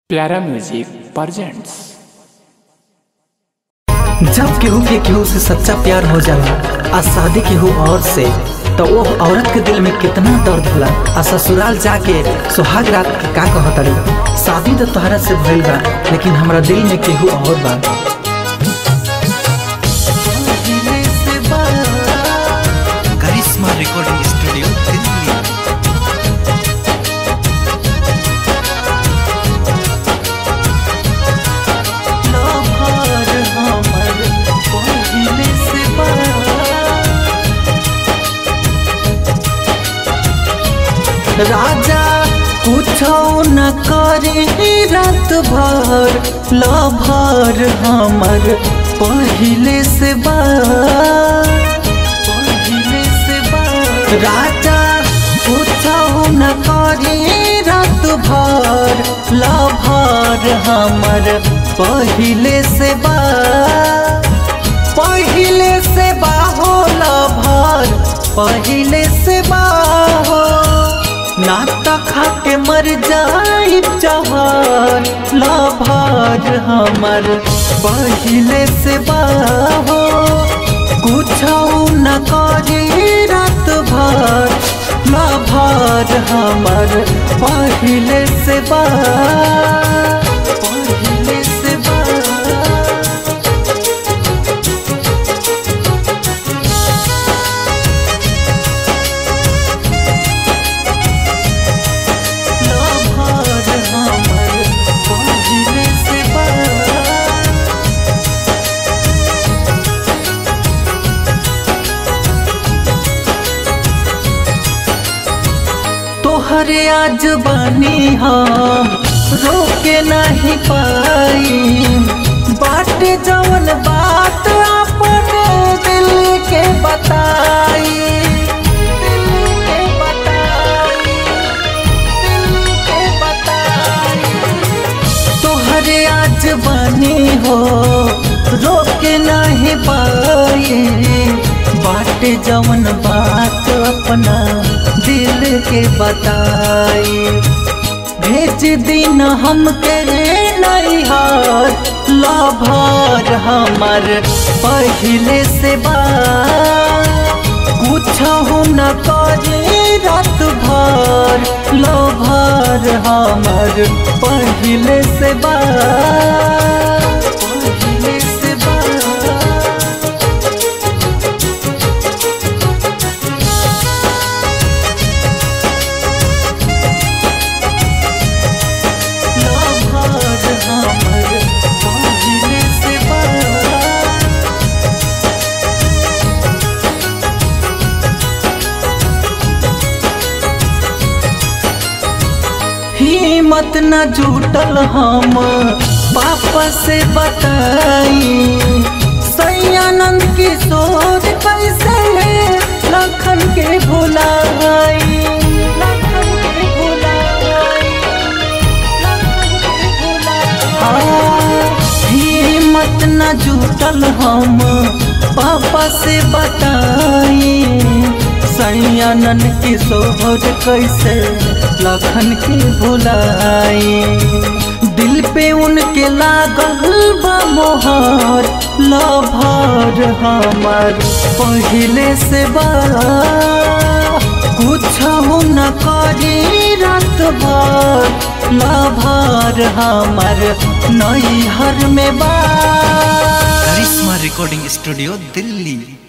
प्यारा music presents जब केहू के केहू से सच्चा प्यार हो जाला आ शादी केहू और से तो वो औरत के दिल में कितना दर्द होला आ ससुराल जाके सुहाग रात के का कहतड़ी शादी तो तोहरा से भइल बा लेकिन हमरा दिल में केहू और बा करिश्मा रिकॉर्डिंग स्टूडियो दिल्ली राजा कुछो न करे रात भर लभर हमर पहिले से बा पहिले से बा राजा कुछो न करे रात भर लभर हमर पहिले से बा पहिले से बाहो लभर पहिले से बाहो नाता खा के मर जाई जहर लभर हमर पहिले से बाहो कुछ न करे रात भर लभर हमर पहिले से बा पहिले से बा लभर हमर पहिले से बा तोहरे आज बनी हम रोके नहीं पाई बाट जवन बात अपने दिल के बताई दिल के बताई दिल के बताई तोहरे आज बनी हो रोके नहीं पाए बाट जवन बात अपना दिल के बताई भेज दिन हम के नैहर लभर हमर पहिले से बा कुछ न करे रात भर लभर हमर पहिले से बा पहिले से बा लभर हमर पहिले से बा हिम्मत न जुटल हम पापा से बताई सैयानंद किशोर कैसे लखन के भुलाई लखन के भुलाई लखन के भुलाई हिम्मत न जुटल हम पापा से बताई सैयानन किशोर कैसे लखन के भुलाई दिल पे उनके लागल बा मोहर लभर हमर पहिले से बा कुछ न करी रात भर लभर हमर नैहर में बा करिश्मा रिकॉर्डिंग स्टूडियो दिल्ली